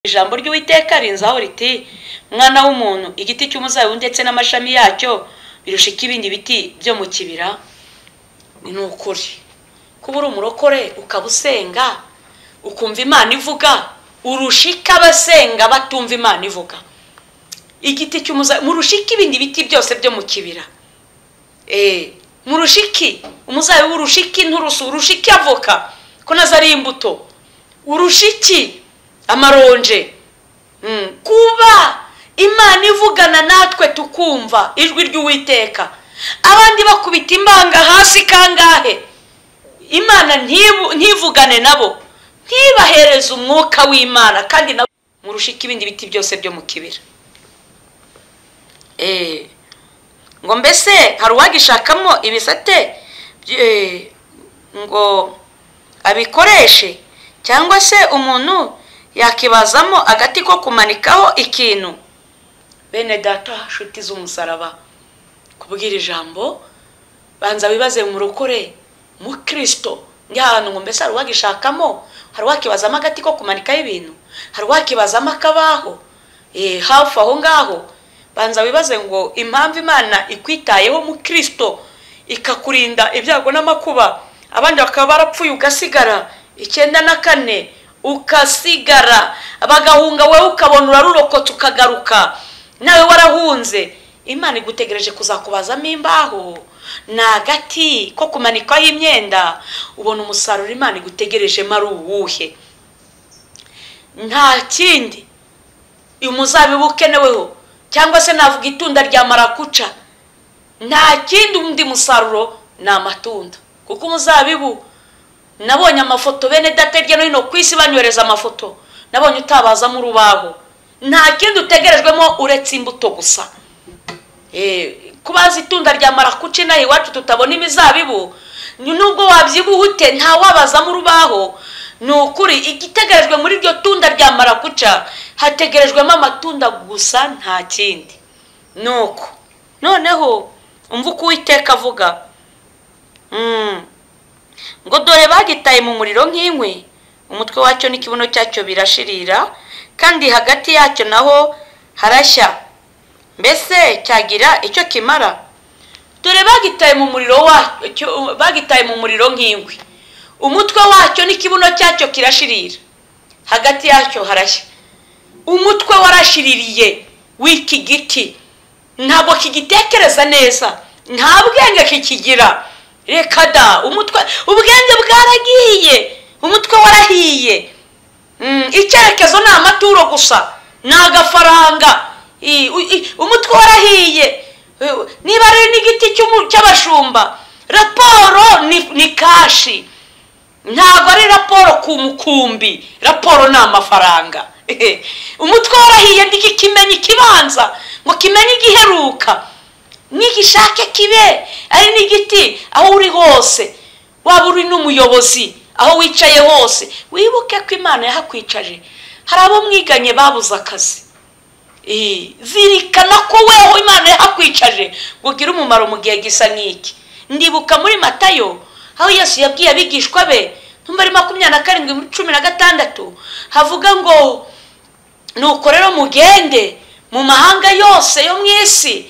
ijambo ry'uwiteka rinzaho riti mwana w'umuntu igiti cy'umuzabibu ndetse n'amashami yacyo birusha iki ibindi biti byo mu kibira ni ukuri kuba uri umurokore ukaba usenga ukumva imana ivuga urusha iki abasenga batumva imana ivuga igiti cy'umuzabibu murusha iki ibindi biti byose byo mu kibira murusha iki umuzabibu urusha iki nturusu urusha iki avoka ko nazo ari imbuto urusha iki amaronje kuba imana ivugana natwe tukumva ijwi ry'uwiteka abandi bakubita imbanga hasi kangahe imana ntivugane nabo ntibahereze umwuka w'imana kandi nabo murusha iki ibindi biti byose byo mu kibira ngo mbese hari uwagishakamo ibisate ngo abikoreshe cyangwa se umuntu yakibazamo agati ko kumanikaho ikintu bene data nshuti z'umusaraba kubwira ijambo banza wibaze mu rukore mu kirisito ahantu ngo mbese hari uwagishakamo hari uwakibazamo agati ko kumanikaho ibintu hari uwakibazamo akabaho hafi aho ngaho banza wibaze ngo impamvu imana ikwitayeho mu kirisito ikakurinda ibyago n'amakuba abandi bakaba barapfuye ugasigara icyenda na kane ukasigara bagahunga wowe ukabona urarurokotse ukagaruka nawe warahunze imana igutegereje kuzakubazamo imbaho ni agati ko kumanikaho imyenda ubona umusaruro imana igutegereje ari uwuhe nta kindi umuzabibu ukeneweho cyangwa se navuga itunda rya marakuca nta kindi undi musaruro ni amatunda kuko umuzabibu nabonye amafoto bene data hirya no hino ku isi banyohereza amafoto nabonye utabazamo urubaho nta kindi utegerejwemo uretse imbuto gusa kubaza itunda rya marakuci inaha iwacu tutabona imizabibu nubwo wabyibuhute nta wabazamo urubaho ni ukuri igitegerejwe muri iryo tunda rya marakuca hategerejwemo amatunda gusa nta kindi ni uko noneho umva uko uwiteka avuga ngo dore bagitaye mu muriro nk'inkwi umutwe wacyo n'ikibuno cyacyo birashirira kandi hagati yacyo naho harashya mbese cyagira icyo kimara dore bagitaye mu muriro wacyo bagitaye mu muriro nk'inkwi umutwe wacyo n'ikibuno cyacyo kirashirira hagati yacyo harashya umutwe warashiririye w'iki giti ntabwo kigitekereza neza nta bwenge kikigira reka da umutwe ubwenge bwaragiye umutwe warahiye icyerekezo ni amaturo gusa ni agafaranga umutwe warahiye niba ari n'igiti cy'abashumba raporo ni kashi ntabwo ari raporo ku mukumbi raporo ni amafaranga umutwe warahiye ntikimenye ikibanza ngo kimenye igiheruka nigishake kibe ari n'igiti aho uri hose waba uri n'umuyobozi aho wicaye hose wibuke ko imana yahakwicaje hari abo mwiganye babuze akazi zirikana ko weho imana yahakwicaje ngo ugire umumaro mu gihe gisa nk'iki ndibuka muri matayo aho yesu yabwiye abigishwa be ntumva ari makumyabiri na karindwi muri cumi na gatandatu havuga ngo nuko rero mugende mu mahanga yose yo mu isi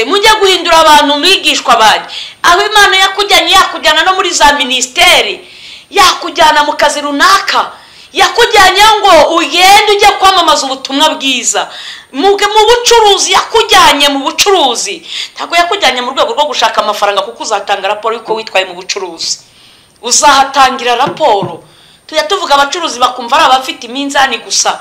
mujye guhindura abantu mwigishwa banjye aho imana yakujyanye yakujyana no muri za minisiteri yakujyana mu kazi runaka yakujyanye ngo ugende ujye kwamamaza ubutumwa bwiza mu bucuruzi yakujyanye mu bucuruzi ntabwo yakujyanye mu rwego rwo gushaka amafaranga kuko uzatanga raporo y'uko witwaye mu bucuruzi uzahatangira raporo tujya tuvuga abacuruzi bakumva ari abafite iminzani gusa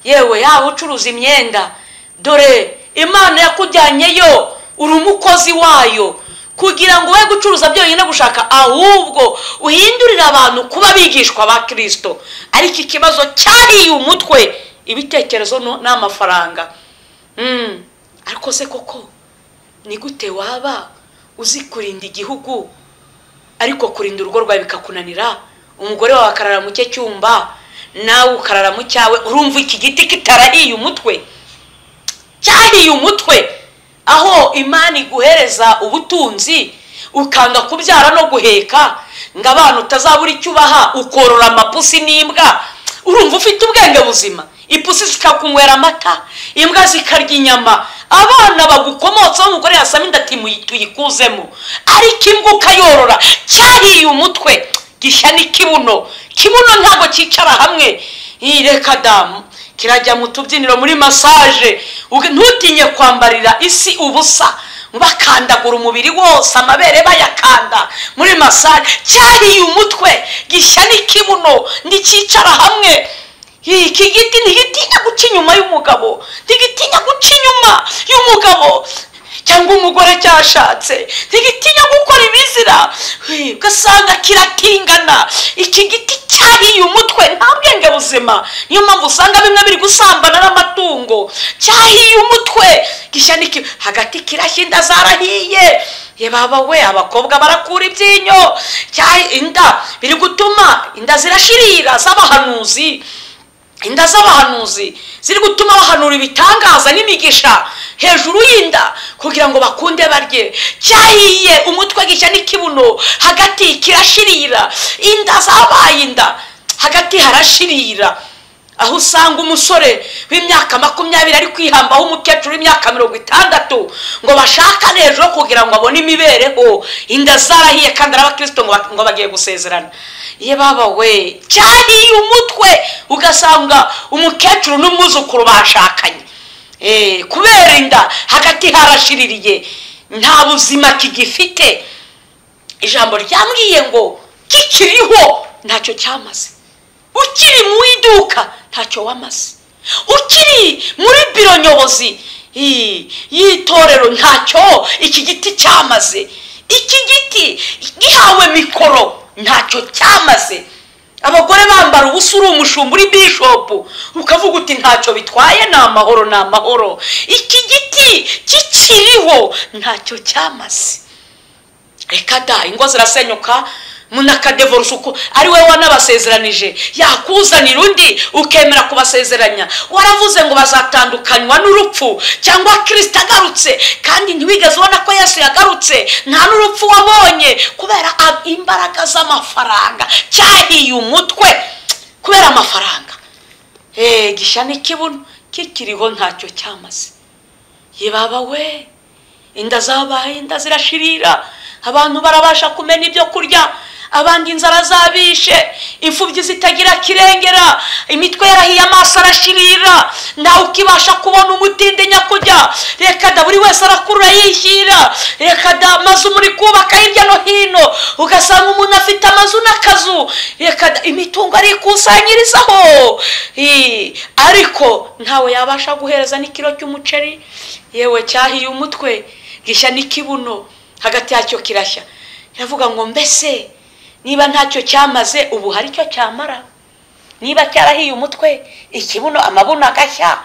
yewe yaba ucuruza imyenda dore imana yakujyanyeyo uri umukozi wayo kugira ngo we gucuruza byonyine gushaka ahubwo uhindurire abantu kuba bigishwa ba kirisito ariko ikibazo cyariye umutwe ibitekerezo n'amafaranga ariko se koko ni gute waba uzi kurinda igihugu ariko kurinda urugo rwawe bikakunanira umugore wawe akarara mu cye cyumba nawe ukarara mu cyawe urumva iki giti kitarahiye umutwe cyariye umutwe aho imana iguhereza ubutunzi ukanga kubyara no guheka ngo abana utazabura icyo ubaha ukorora amapusi n'imbwa urumva ufite ubwenge buzima ipusi zikakunywera amata imbwa zikarya inyama abana bagukomotsaho umugore yasama inda ati "Muyi- tuyikuzemo ariko imbwa ukayorora cyariye umutwe gishya ni kibuno kibuno ntabwo cyicara hamwe Ih, reka damu kirajya mu tubyiniro muri masaje Uge- ntutinye kwambarira isi ubusa bakandagura umubiri wose amabere bayakanda muri masaje cyariye umutwe gishya ni kibuno ntikicara hamwe iki giti ntigitinya guca inyuma y'umugabo ntigitinya guca inyuma y'umugabo cyangwa umugore cyashatse ntigitinya gukora ibizira Hey, ugasanga kiratingana iki giti cyariye umutwe nta bwenge buzima niyo mpamvu usanga bimwe biri gusambana n'amatungo cyahiye umutwe gishya niki hagati kirashya inda zarahiye ye baba we abakobwa barakura ibyinyo cyahi inda biri gutuma inda zirashirira z'abahanuzi inda z'abahanuzi ziri gutuma bahanura ibitangaza n'imigisha hejuru y'inda kugira ngo bakunde barye cyahiye umutwe gishya n'ikibuno hagati kirashirira inda zabaye inda hagati harashirira aho usanga umusore w'imyaka makumyabiri ari kwihambaho umukecuru w'imyaka mirongo itandatu ngo bashakane hejuru kugira ngo abone imibereho inda zarahiye kandi ari abakristo ngo ba- ngo bagiye gusezerana iyo baba we cyariye umutwe ugasanga umukecuru n'umwuzukuru bashakanye Eh, kubera inda hagati harashiririye nta buzima kigifite ijambo ryambwiye ngo kikiriho ntacyo cyamaze ukiri mu iduka ntacyo wamaze ukiri muri biro nyobozi i- y'itorero ntacyo iki giti cyamaze iki giti gihawe mikoro ntacyo cyamaze abagore bambara ubusa uri umushumba uri bishopu ukavuga uti ntacyo bitwaye ni amahoro ni amahoro iki giti kikiriho ntacyo cyamaze reka da ingo zirasenyuka munakadevorusa uko ari wowe wanabasezeranyije yakuzanira undi ukemera kubasezeranya waravuze ngo bazatandukanywa n'urupfu cyangwa kirisita agarutse kandi ntiwigeze ubona ko yesu yagarutse nta n'urupfu wabonye kubera a- imbaraga z'amafaranga cyahiye umutwe kubera amafaranga eee gishya n'ikibuno kikiriho ntacyo cyamaze yebaba we inda zabaye inda zirashirira abantu barabasha kumena ibyo kurya abandi inzara zabishe imfubyi zitagira kirengera imitwe yarahiye amaso arashirira ntawe ukibasha kubona umutinde nyakujya reka da buri wese arakurura yishyira reka da amazu muri kubaka hirya no hino ugasanga umuntu afite amazu n'akazu reka da imitungo arikusanyirizaho Ih, ariko ntawe yabasha guhereza n'ikiro cy'umuceri yewe cyahiye umutwe gishya n'ikibuno hagati yacyo kirashya iravuga ngo mbese niba ntacyo cyamaze ubu hari icyo cyamara niba cyarahiye umutwe ikibuno amabuno agashya aho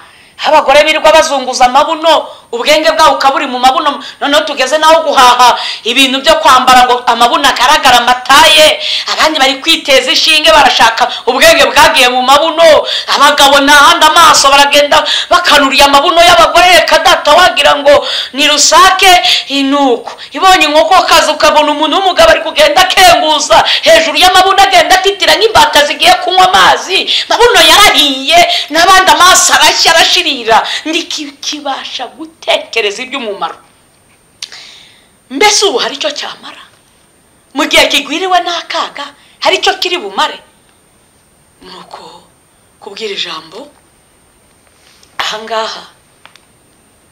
abagore birirwa bazunguza amabuno ubwenge bwabo ukaba uri mu mabuno noneho tugeze naho guhaha ibintu byo kwambara ngo amabuno agaragara amataye abandi bari kwiteza ishinge barashaka ubwenge bwagiye mu mabuno abagabo ntahandi amaso baragenda bakanuriye amabuno y'abagore reka data wagira ngo ni rusake inuko ibonye inkoko kazi ukabona umuntu w'umugabo ari kugenda akenguza hejuru y'amabuno agenda atitira nk'imbata zigiye kunywa amazi mabuno yarariye n'abandi amaso arashya arashirira ntikibasha gutekereza iby'umumaro mbese ubu hari icyo cyamara mu gihe kigwiriwe n'akaga hari icyo kiri bumare ni uko kubwira ijambo ahangaha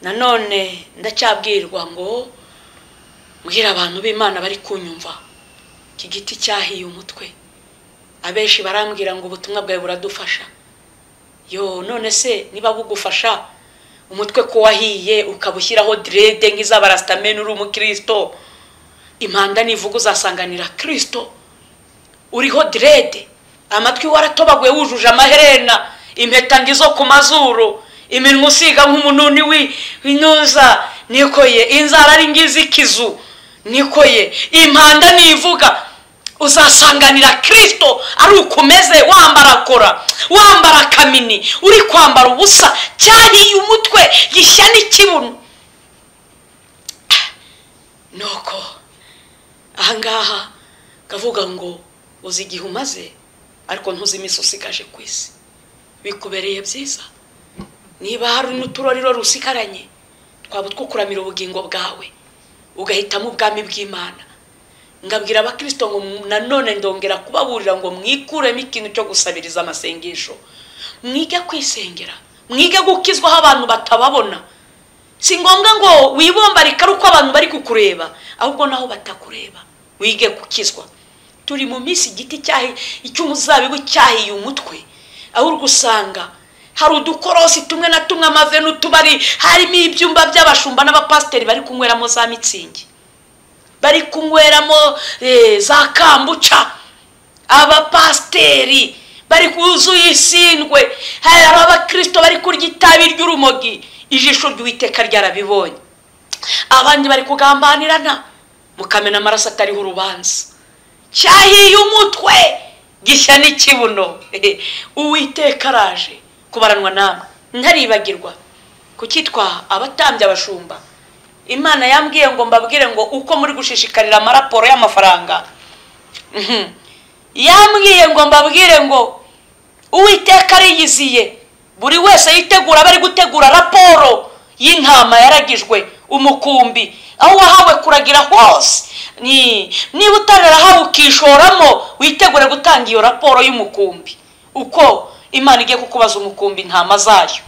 nanone ndacyabwirwa ngo mbwira abantu b'imana bari kunyumva iki giti cyahiye umutwe abenshi barambwira ngo ubutumwa bwawe buradufasha yo none se niba bugufasha umutwe ko wahiye ukaba ushyiraho direde nk'iz'abarasitameni uri umukristo impanda nivuga uzasanganira kirisito uriho direde amatwi waratobaguye wujuje amaherena impeta ngizo ku mazuru iminwa usiga nk'umununi wi- w'intuza nikoye inzara ari ngiz'ikizu nikoye impanda nivuga uzasanganira kirisito ari uko umeze wambara kora wambara kamini uri kwambara ubusa cyariye umutwe gishya n'ikibuno nuko ahangaha kavuga ngo uzi igihe umaze ariko ntuzi iminsi usigaje ku isi bikubereye byiza niba hari n'uturoriro rusigaranye twaba twukuramira ubugingo bwawe ugahitamo ubwami bw'imana ngabwira abakirisito ngo nanone ndongera kubaburira ngo mwikuremo ikintu cyo gusabiriza amasengesho mwige kwisengera mwige gukizwaho abantu batababona si ngombwa ngo wibombarike ari uko abantu bari kukureba ahubwo naho batakureba wige gukizwa turi mu minsi igiti cy'umuzabibu cyahiye umutwe aho uri gusanga hari udukorosi tumwe na tumwe amave n'utubari harimo ibyumba by'abashumba n'abapasiteri bari kunyweramo za mitsingi bari kunyweramo za kambuca abapasiteri bari kuzuye isindwe hari abakirisito bari kurya itabi ry'urumogi ijisho ry'uwiteka ryarabibonye abandi bari kugambanirana mukamena amaraso atariho urubanza cyahiye umutwe gishya n'ikibuno uwiteka araje kubaranwa namwe ntaribagirwa kucyitwa abatambye abashumba imana yambwiye ngo mbabwire ngo uko muri gushishikarira amaraporo y'amafaranga yambwiye ngo mbabwire ngo uwiteka ariyiziye buri wese yitegura bari gutegura raporo y'intama yaragijwe umukumbi aho wahawe kuragira hose niba utararahawe ukishoramo witegure gutanga iyo raporo y'umukumbi uko imana igiye kukubaza umukumbi intama zayo